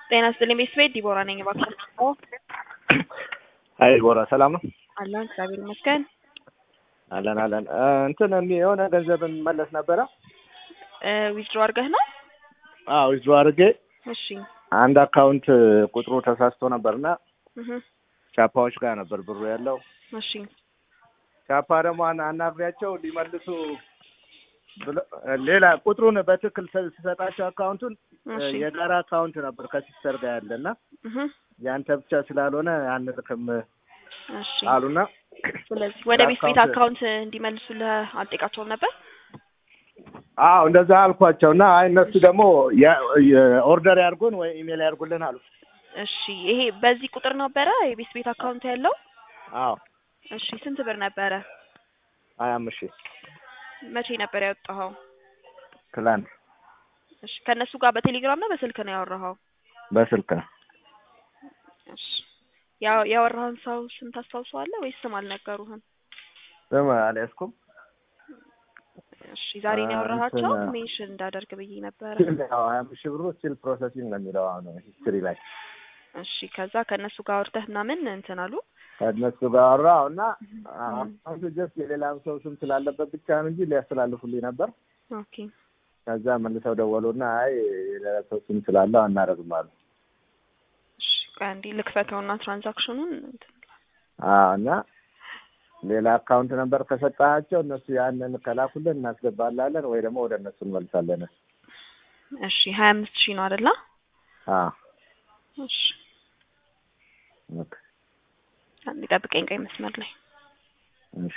ጤና ይስጥልኝ ቤተሰቤት ዲቦራ ነኝ። እባክዎ አይ ዲቦራ ሰላም ነው? አለን እግዚአብሔር ይመስገን። አለን አለን። እንትን የሚ- የሆነ ገንዘብ መለስ ነበረ። ዊዝድሮ አድርገህ ነው? አዎ ዊዝድሮ አድርጌ እሺ አንድ አካውንት ቁጥሩ ተሳስቶ ነበርና እህ ቻፓዎች ጋር ነበር ብሩ ያለው። እሺ ቻፓ ደግሞ አና- አናግሬያቸው ሊመልሱ ብሎ- ሌላ ቁጥሩን በትክክል ስ- ስሰጣቸው አካውንቱን እሺ የጋራ አካውንት ነበር ከሲስተር ጋር ያለና እህ ያንተ ብቻ ስላልሆነ አንልክም እሺ አሉና ስለዚህ ወደ ቤት ቤት አካውንት- አካውንት እንዲመልሱልህ አልጠይቃቸውም ነበር? አዎ እንደዛ አልኳቸው እና አይ እነሱ ደግሞ ያ- የ- ኦርደር ያድርጉን ወይ ኢሜል ያድርጉልን አሉ። እሺ ይሄ በዚህ ቁጥር ነበረ የቤት ቤት አካውንት ያለው? አዎ እሺ ስንት ብር ነበረ? ሀያ አምስት ሺህ መቼ ነበር ያወጣኸው? ትላንት እሺ ከእነሱ ጋር በቴሌግራም ነው በስልክ ነው ያወራኸው? በስልክ ነው። እሺ ያው ያወራህን ሰው ስም ታስታውሰዋለህ ወይስ ስም አልነገሩህም? ስም አልያዝኩም። እሺ ዛሬ ነው አ- ያወራሃቸው? እንትን- ሜንሽን እንዳደርግ ብዬ ነበረ። ያው ሀያ አምስት ሺህ ብሩ ስቲል ፕሮሰሲንግ ነው የሚለው አሁን ሂስትሪ ላይ እሺ ከዛ ከእነሱ ጋር አውርተህ ምናምን እንትን አሉ? ከእነሱ ጋር አወራሁ እና አሁን ጀስት የሌላም ሰው ስም ስላለበት ብቻ ነው እንጂ ሊያስተላልፉልኝ ነበር። ኦኬ ከዛ መልሰው ደወሉና አይ የሌላ ሰው ስም ስላለው አናደርግም አሉ። እሺ ቆይ አንዴ ልክፈተውና ትራንዛክሽኑን እንትን አዎ እና ሌላ አካውንት ነበር ከሰጣቸው እነሱ ያንን ከላኩልን እናስገባላለን ወይ ደግሞ ወደ እነሱ እንመልሳለን። እሺ ሀያ አምስት ሺህ ነው አይደለ? አዎ እሺ ኦኬ አንዴ ጠብቀኝ ቀይ መስመር ላይ እሺ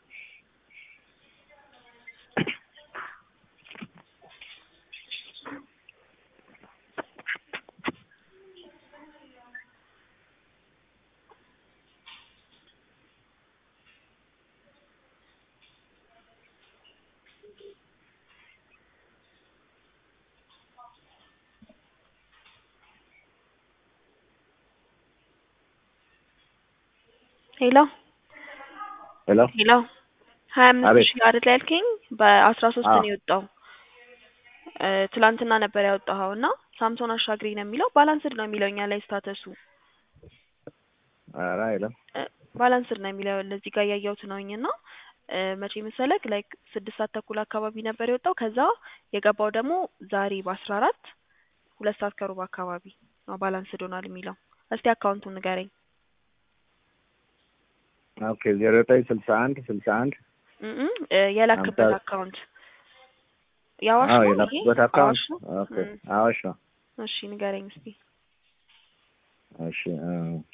ሄሎ ሄሎ ሄሎ ሀያ አምስት አቤት። ሺህ አይደል ያልከኝ? በአስራ ሶስት አዎ። ነው የወጣው እ ትላንትና ነበር ያወጣኸው እና ሳምሶን አሻግሪ ነው የሚለው ባላንስድ ነው የሚለው እኛ ላይ ስታተሱ ኧረ የለም እ ባላንስድ ነው የሚለው ለዚህ ጋር እያየሁት ነውኝ እና እ መቼ መሰለክ ላይክ ስድስት ሰዓት ተኩል አካባቢ ነበር የወጣው ከዛ የገባው ደግሞ ዛሬ በአስራ አራት ሁለት ሰዓት ከሩብ አካባቢ ነው ባላንስድ ሆኗል የሚለው እስቲ አካውንቱን ንገረኝ ኦኬ ዜሮ ዘጠኝ ስልሳ አንድ ስልሳ አንድ እም እ የላክበት አምሳ- አካውንት የአዋሽ አዎ ነው ይሄ የላኩበት አካውንት አዋሽ ነው ኦኬ እም አዋሽ ነው እሺ ንገረኝ እስቲ እሺ እ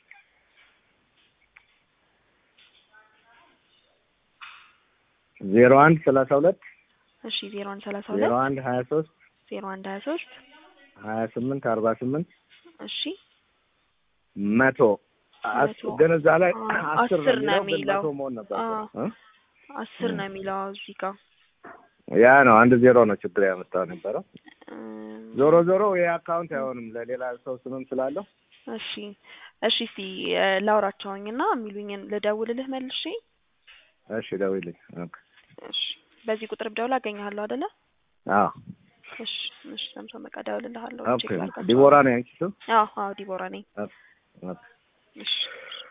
ዜሮ አንድ ሰላሳ ሁለት እሺ ዜሮ አንድ ሰላሳ ዜሮ ሁለት አንድ ሀያ ሶስት ዜሮ አንድ ሀያ ሶስት ሀያ ስምንት አርባ ስምንት እሺ መቶ አስ- መቶ። ግን እዛ ላይ አዎ፣ አስር አስር ነው ነው የሚለው ግን የሚለው። መቶ መሆን ነበር አዎ። አስር ነው የሚለው እዚህ ጋር ያ ነው አንድ ዜሮ ነው ችግር ያመጣው ነበረው እም፣ ዞሮ ዞሮ ይሄ አካውንት አይሆንም ለሌላ ሰው ስምም ስላለው እሺ እሺ እስቲ እ ላውራቸውኝና የሚሉኝን ልደውልልህ መልሼ እሺ ደውይልኝ ኦኬ እሺ በዚህ ቁጥር ብደውል አገኘሃለሁ አይደለ አዎ እሺ እሺ ሰምቶ በቃ እደውልልሃለሁ ኦኬ ቼክ ላድርጋቸው ዲቦራ ነው ያንቺ ስም አዎ አዎ ዲቦራ ነኝ ኦኬ ኦኬ እሺ